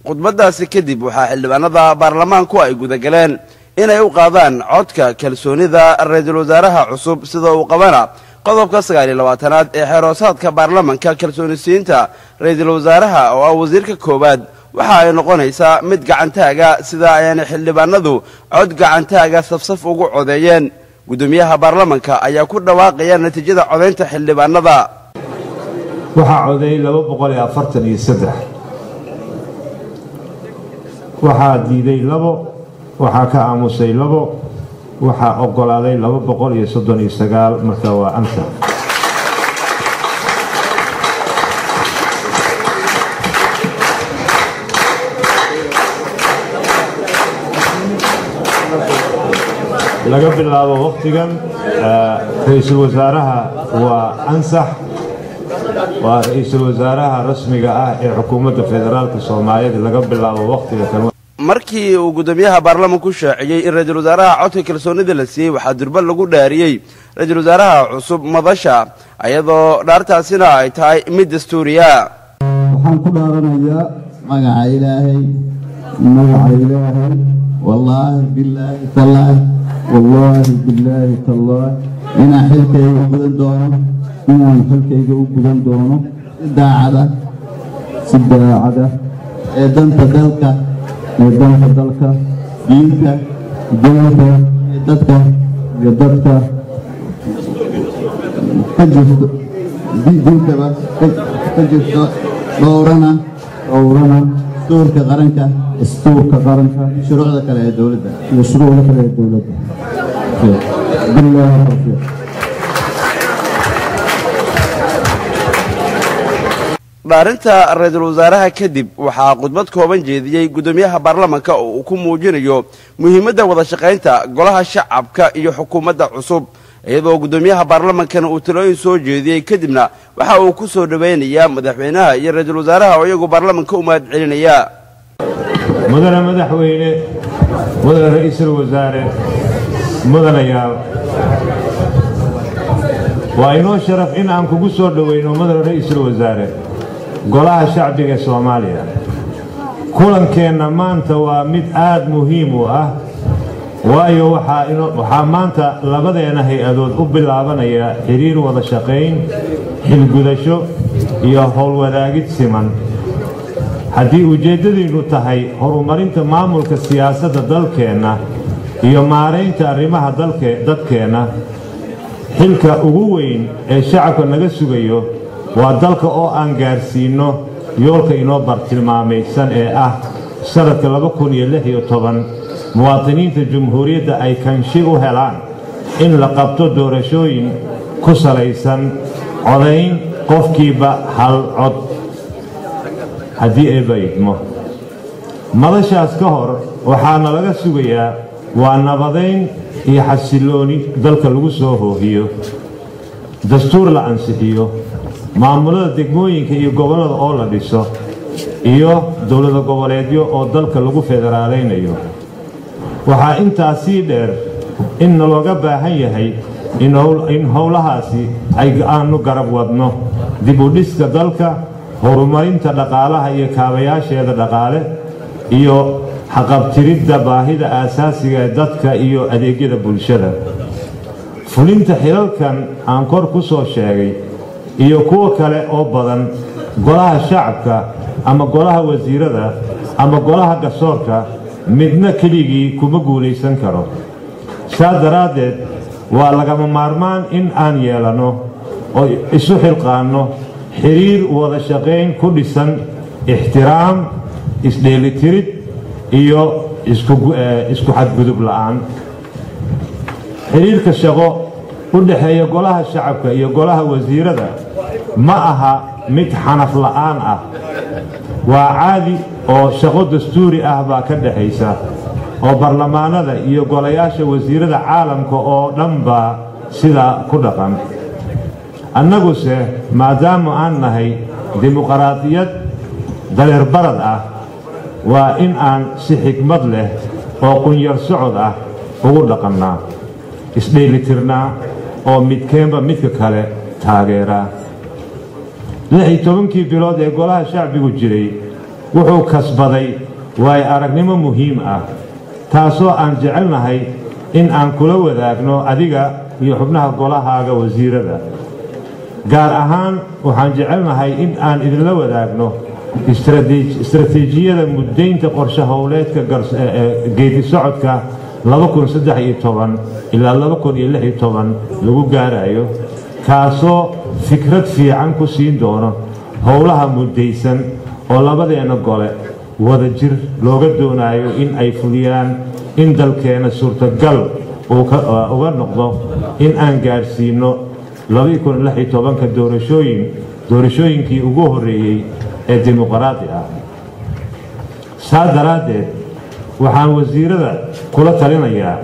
khudbadaasi kadib waxaa xildhibaanada baarlamaanku ay gudagaleen inay u qaadaan codka kalsoonida ra-iisul wasaaraha cusub sida uu qabana qodobka sagaal iyo labaatanaad ee xeeroosaadka baarlamanka kalsoonisiinta ra-iisul wasaaraha oo ah wasiirka koowaad waxa ay noqonaysaa mid gacantaaga sida ayaanay xildhibaanadu cod gacantaaga safsaf ugu codeeyeen guddoomiyaha baarlamanka ayaa ku dhawaaqaya natiijada codaynta xildhibaanada waxaa codeeyey laba boqol iyo afartan iyo saddex waxaa diiday labo waxaa ka aamusay labo waxaa oggolaaday laba boqol iyo soddon iyo sagaal marka waa anta laga bilaabo wakhtigan ra-iisul wasaaraha waa ansax waa ra-iisul wasaaraha rasmiga ah ee xukuumadda federaalka soomaaliyeed laga bilaabo wakhtiga kan markii uu guddoomiyaha baarlamanku shaaciyey in ra-iisul wasaaraha codka kalsoonida la siiyey waxaa durba lagu dhaariyey ra-iisul wasaaraha cusub madasha iyadoo dhaartaasina ay tahay mid dastuuriya waxaan ku dhaaranayaa magaca ilaahay magaca ilaahay wallaahi bilaahi tallaahi wallaahi bilaahi tallaahi inaan xilkayga u gudan doono inaan xilkayga u gudan doono si daacada si daacada ee danta dalka ee danta dalka diinta dalka ee dadka iyo dadka ka jirto diintaba ka jirto dhowrana dhowrana dastuurka qaranka dastuurka qaranka shuruucda kale ee dowladda iyo shuruucda kale ee dowladda bilaahi tawfiiq dhaarinta ra-iisul wasaaraha kadib waxaa khudbad kooban jeediyey guddoomiyaha baarlamanka oo uu ku muujinayo muhiimadda wada shaqaynta golaha shacabka iyo xukuumadda cusub iyadoo guddoomiyaha baarlamankana uu talooyin soo jeediyey kadibna waxa uu ku soo dhowaynayaa madaxweynaha iyo ra-iisul wasaaraha oo iyagu baarlamanka u mahad celinaya mudane madaxweyne mudane ra-iisul wasaare mudanayaal waa inoo sharaf in aan kugu soo dhoweyno mudane ra-iisul wasaare golaha shacbiga ee soomaaliya kulankeenna maanta waa mid aad muhiim u ah waayo waxaa maanta labadeena hay-adood u bilaabanaya xiriir wada shaqayn xilgudasho iyo howlwadaagid siman haddii ujeeddadiinnu tahay horumarinta maamulka siyaasadda dalkeenna iyo maaraynta arrimaha dadkeenna xilka ugu weyn ee shacabka naga sugayo waa dalka oo aan gaarsiinno yoolka inoo bartilmaamaysan ee ah sannadka muwaadiniinta jumhuuriyadda ay kanshi u helaan in la qabto doorashooyin ku salaysan codayn qofkiiba hal cod haddii eeba idmo madashaas ka hor waxaana laga sugayaa waa nabadayn iyo xasillooni dalka lagu soo hoohiyo dastuur la ansixiyo maamulada degmooyinka iyo gobollada oo la dhiso iyo dowlada goboleedyo oo dalka lagu federaalaynayo waxaa intaas sii dheer in nalooga baahan yahay in howlahaasi aanu garab wadno dib u dhiska dalka horumarinta dhaqaalaha iyo kaabayaasheeda dhaqaale iyo haqabtiridda baahida aasaasiga ee dadka iyo adeegyada bulshada fulinta xilalkan aan kor ku soo sheegay iyo kuwo kale oo badan golaha shacabka ama golaha wasiirada ama golaha garsoorka midna keligii kuma guulaysan karo saa daraaddeed waa lagama maarmaan in aan yeelanno oo isu xilqaanno xiriir wada shaqayn ku dhisan ixtiraam isdheelitirid iyo isku xadgudub la'aan xiriirka shaqo u dhexeeya golaha shacabka iyo golaha wasiirada ma aha mid xanaf la'aan ah waa caadi oo shaqo dastuuri ah baa ka dhexaysa oo barlamaanada iyo golayaasha wasiirada caalamka oo dhan baa sidaa ku dhaqan annaguse maadaama aan nahay dimuqraadiyad dareerbarad ah waa in aan si xikmad leh oo qunyar socod ah ugu dhaqannaa isdheelitirnaa oo midkeenba midka kale taageeraa lix iyo tobankii bilood ee golaha shacbigu jiray wuxuu kasbaday waayo aragnimo muhiim ah taasoo aan jecelnahay in aan kula wadaagno adiga iyo xubnaha golahaaga wasiirada gaar ahaan waxaan jecelnahay in aan idinla wadaagno istaraatiijiyada muddaynta qorshe howleedka geedi socodka ilaa lagu gaarayo kaasoo fikrad fiican ku siin doono howlaha muddaysan oo labadeenna gole wada jir looga doonayo in ay fuliyaan in dalkeenna suurtagal uga noqdo in aan gaadhsiinno doorashooyin doorashooyinkii ugu horreeyey ee dimuqraadi ah saa daraaddeed waxaan wasiirada kula talinayaa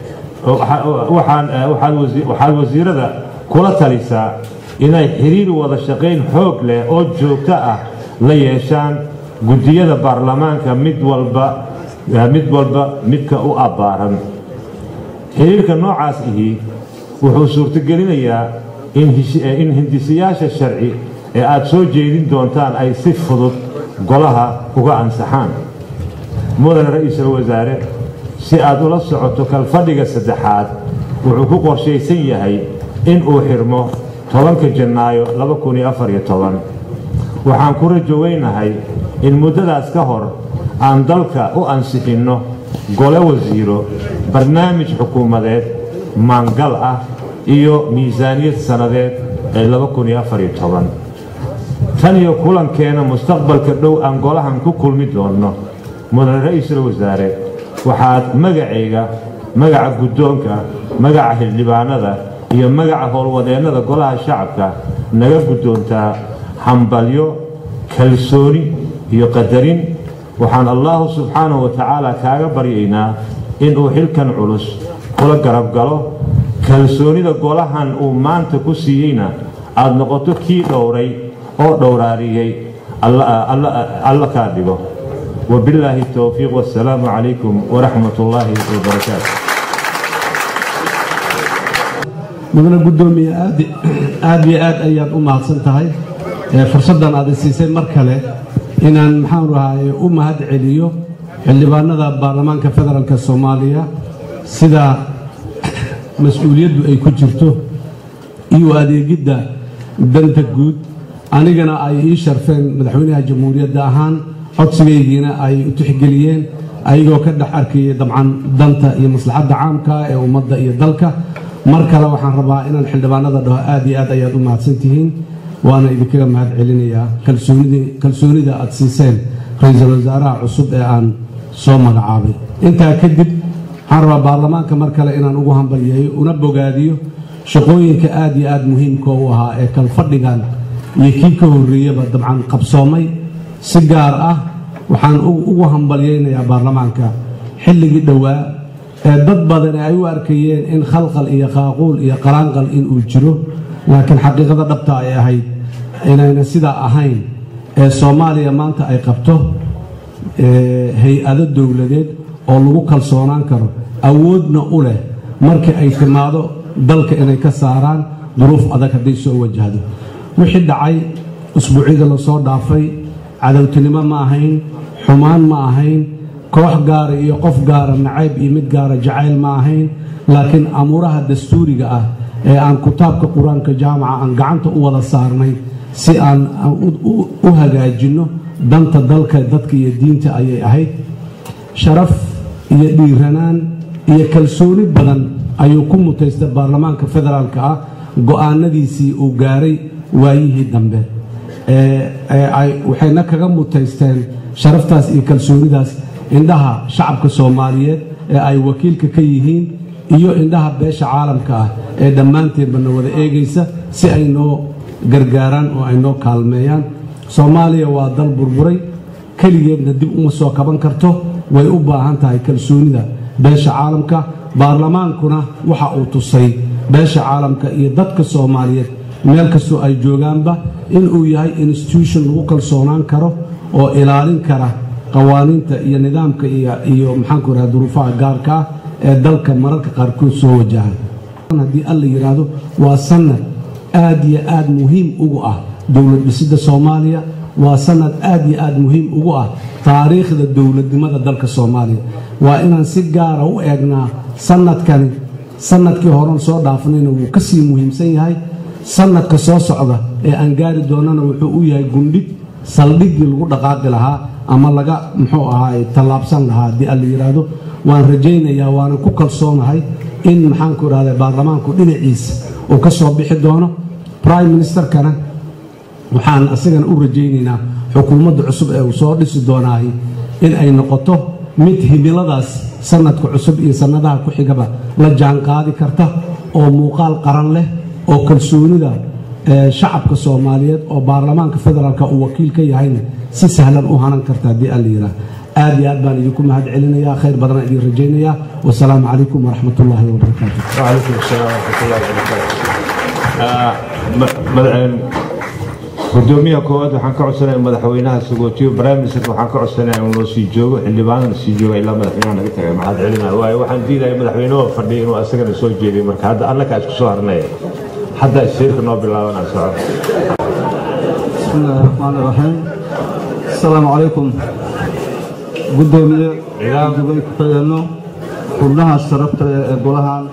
waxaad wasiirada kula talisaa inay xiriir wada shaqayn xoog leh oo joogto ah la yeeshaan guddiyada baarlamaanka mid walba mid walba midka u abbaaran xiriirka noocaas ihi wuxuu suurtogelinayaa in hindisiyaasha sharci ee aad soo jeedin doontaan ay si fudud golaha uga ansaxaan mudane ra'iisul wasaare si aad ula socoto kalfadhiga saddexaad wuxuu ku qorshaysan yahay in uu xirmo tobanka janaayo waxaan ku rajoweynahay in muddadaas ka hor aan dalka u ansixinno gole wasiiro barnaamij xukuumadeed maangal ah iyo miisaaniyad sannadeed ee tan iyo kulankeena mustaqbalka dhow aan golahan ku kulmi doonno mudane ra'iisul wasaare waxaad magacayga magaca guddoonka magaca xildhibaanada iyo magaca howlwadeennada golaha shacabka naga guddoontaa hambalyo kalsooni iyo qadarin waxaan allaahu subxaanahu wa tacaala kaaga baryaynaa inuu xilkan culus kula garab galo kalsoonida golahan uu maanta ku siiyeyna aad noqoto kii dhowray oo dhowraariyey alla kaa dhigo وبالله التوفيق والسلام عليكم ورحمة الله وبركاته mudane guddoomiye aad iyo aad ayaad u mahadsan tahay fursaddan aad isiisay mar kale inaan maxaan rahaye u mahad celiyo xildhibaanada baarlamaanka federaalk soomaaliya sida mas-uuliyaddu ay ku jirto iyo adeegidda danta guud anigana ay ii sharfeen madaxweynaha jamhuuriyadda ahaan codsigaygiina ay u tixgeliyeen ayagoo ka dhex arkayay dabcan danta iyo maslaxadda caamka ee ummadda iyo dalka mar kale waxaan rabaa inaan xildhibaanada dhaho aad iyo aad ayaad u mahadsan tihiin waana idinkaga mahad celinayaa kalsoonida aad siiseen ra-iisul wasaaraha cusub ee aan soo magacaabay intaa kadib waxaan rabaa baarlamaanka mar kale inaan ugu hambalyeeyo una bogaadiyo shaqooyinka aad iyo aad muhiimka u ahaa ee kalfadhigan iyo kii ka horreeyaba dabcan qabsoomay si gaar ah waxaan ugu hambalyaynayaa baarlamaanka xilligii dhowaa ee dad badan ay u arkayeen in khalqal iyo qaaquul iyo qalaanqal inuu jiro laakiin xaqiiqada dhabta ay ahayd inayna sidaa ahayn ee soomaaliya maanta ay qabto hay-ado dowladeed oo lagu kalsoonaan karo awoodna u leh markii ay timaado dalka inay ka saaraan duruuf adag hadday soo wajahdo wixii dhacay usbuucyada lasoo dhaafay cadowtinimo ma ahayn xumaan ma ahayn koox gaara iyo qof gaara nacayb iyo mid gaara jacayl ma ahayn laakiin amuuraha dastuuriga ah ee aan kitaabka qur-aanka jaamaca aan gacanta u wada saarnay si aan u hagaajinno danta dalka dadka iyo diinta ayay ahayd sharaf iyo dhiiranaan iyo kalsooni badan ayuu ku mutaystay baarlamaanka federaalka ah go'aanadiisii uu gaaray waayihii dambe waxayna kaga mutaysteen sharaftaas iyo kalsoonidaas indhaha shacabka soomaaliyeed ee ay wakiilka ka yihiin iyo indhaha beesha caalamka ah ee dhammaanteedba na wada eegaysa si ay noo gargaaraan oo ay noo kaalmeeyaan soomaaliya waa dal burburay keligeedna dib uma soo kaban karto way u baahan tahay kalsoonida beesha caalamka baarlamaankuna waxa uu tusay beesha caalamka iyo dadka soomaaliyeed meel kastoo ay joogaanba inuu yahay institution lagu kalsoonaan karo oo ilaalin kara qawaaniinta iyo nidaamka iyo maxaanku raha duruufaha gaarka ah ee dalka mararka qaarkood soo wajahay haddii alla yidhaahdo waa sanad aad iyo aad muhiim ugu ah dowlad dhisidda soomaaliya waa sanad aad iyo aad muhiim ugu ah taariikhda dowladnimada dalka soomaaliya waa inaan si gaara u eegnaa sanadkani sanadkii horen soo dhaafnayna wuu ka sii muhiimsan yahay sanadka soo socda ee aan gaari doonana wuxuu u yahay gundhig saldhiggii lagu dhaqaaqi lahaa ama laga muxuu ahaay tallaabsan lahaa haddii alla yidhaahdo waan rajaynayaa waanan ku kalsoonahay in maxaanku idhahda baarlamaanku dhinaciisa uu ka soo bixi doono prime ministerkana waxaan asigana u rajaynaynaa xukuumadda cusub ee uu soo dhisi doonaahi in ay noqoto mid himiladaas sanadka cusub iyo sannadaha ku xigaba la jaanqaadi karta oo muuqaal qaran leh oo kalsoonida shacabka soomaaliyeed oo baarlamaanka federaalka uu wakiil ka yahayna si sahlan u hanan karta haddii alla yidhaah aad iyo aad baan idinku mahad celinayaa khayr badanaan idin rajaynayaa wasalaamu calaykum waraxmat ullaahi wabarakaatu وعليكم السلام ورحمة الله وبركاته gudoomiyaha koowaad waxaan ka codsanaya madaxweynaha sagootiyo prime ministerka waxaan ka codsanaya in loo sii joogo xildhibaanana sii jooga ilaa madaxweynaha naga tagay maxaad celinaya waayo waxaan diidaya madaxweynuhu fadhiya inuu asagana soo jeediyo marka hadda annaka isku soo harnaya hadda shirka noo bilaabanaa soco بسم الله الرحمن الرحيم السلام عليكم gudoomiye Ciidan. dubay ku xigeenno xubnaha sharafta leh ee golahan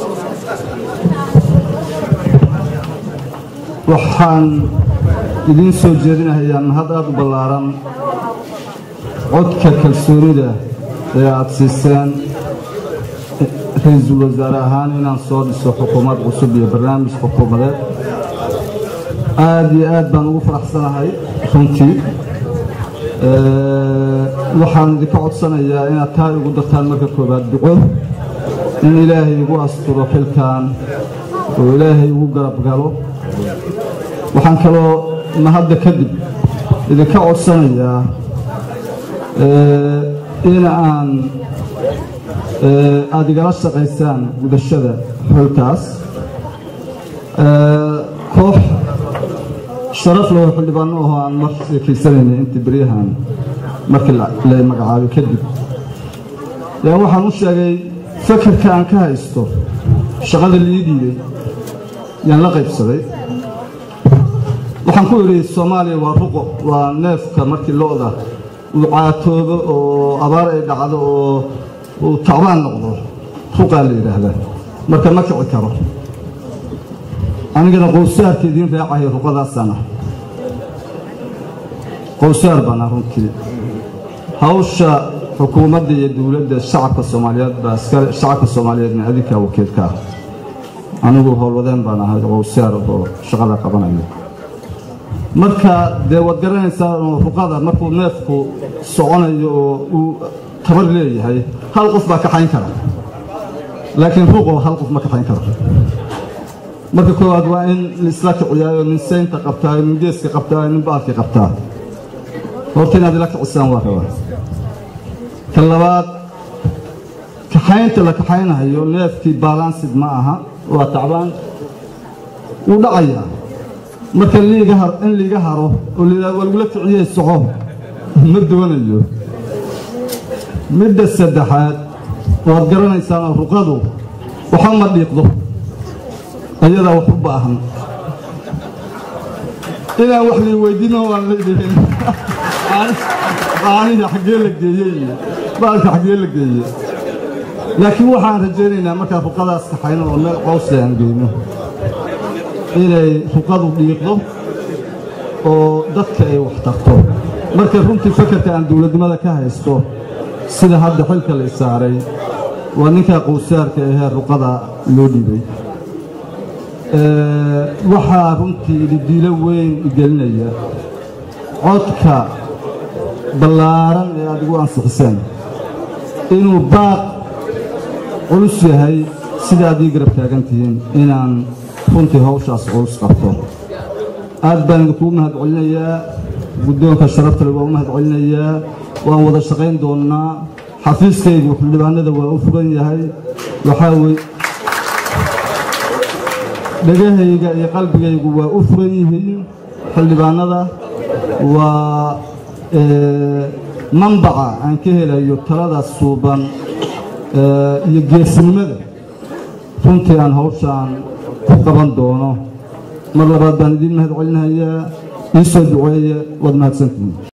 waxaan idiin soo jeedinahayaa mahad aad u ballaaran codka kalsoonida ee aad siiseen ra-iisul wasaare ahaan inaan soo dhiso xukuumad cusub iyo barnaamij xukuumadeed aad iyo aad baan ugu faraxsanahay runtii Ee, waxaan idinka codsanayaa inaad taa igu dartaan marka koowaad duco in ilaahay igu asturo xilkan oo ilaahay igu garab galo waxaan kaloo mahadda kadib idinka codsanayaa ee, in aan ee, aad igala shaqaysaan gudashada xilkaas Ee, koox sharaf leh oo xildhibaano ahoo aan mar sheekaysanayna intii beryahan markii la la magacaabay kadib yaa waxaan u sheegay fakarka aan ka haysto shaqada lii dhiibay yaan la qaybsaday waxaan ku idhi soomaaliya waa ruqo waa neefka markii lo'da uu caatoobo oo abaar ay dhacdo oo uu tacbaan noqdo ruqaa la yidhaahdaa marka ma kici karo anigana qowsaarka idiin raacayo ruqadaasana qowsaar baana runtii hawsha xukuumadda iyo dowladda shacabka soomaaliyeed baa iskale shacabka soomaaliyeedna adinkaa wakiilka ah anigu howlwadeen baan ahay qowsaar oo shaqada qabanaya marka dee waad garanaysaa oo ruqada markuu neefku soconayo oo uu tabar leeyahay hal qof baa kaxayn kara laakiin ruqo hal qof ma kaxayn karo marka koowaad waa in laisla kiciyaayo nin seynta qabtaayo nin geeska qabtaayo nin baalka qabtaa horta inaad ila kicisaan waa rabaa ka labaad kaxaynta la kaxaynayo neefkii balansid ma aha waa tacbaan wuu dhacayaa marka liiga har in liiga haro oo liidaa waa lagula kiciyey soco ma doonayo midda saddexaad waad garanaysaan ruqadu waxa ma dhiiqdo ayadaa wax u baahan inaan wax lii weydiino waan leedihin caanihi xaggee la geeyey iyo baalka xaggee la geeyey laakiin waxaan rajaynaynaa markaan ruqadaas kaxayno oo meel cawsle aan geyno inay ruqadu dhiiqdo oo dadka ay wax tarto marka runtii fakarka aan dowladnimada ka haysto sida hadda xilka la saaray waa ninkaa qowsaarka ahee ruqada loo dhiibay Ee, waxaa runtii dhidiilo weyn igelinaya codka ballaaran ee aad igu ansixiseen inuu baaq culus yahay sida aad ii garab taagan tihiin inaan runtii hawshaas culus qabto aad baan idinkugu mahad celinayaa guddoonka sharafta leh waan u mahad celinayaa waan wada shaqayn doonnaa xafiiskaygu xildhibaanada waa u fugan yahay waxaa weye dhegahayga iyo qalbigaygu waa u furan yihiin xildhibaanada waa ee, manbaca aan ka helayo talada suuban ee, iyo geesinimada runtii aan hawshaan ku qaban doono mar labaad baan idiin mahad celinayaa ii soo duceeye waad mahadsantihiin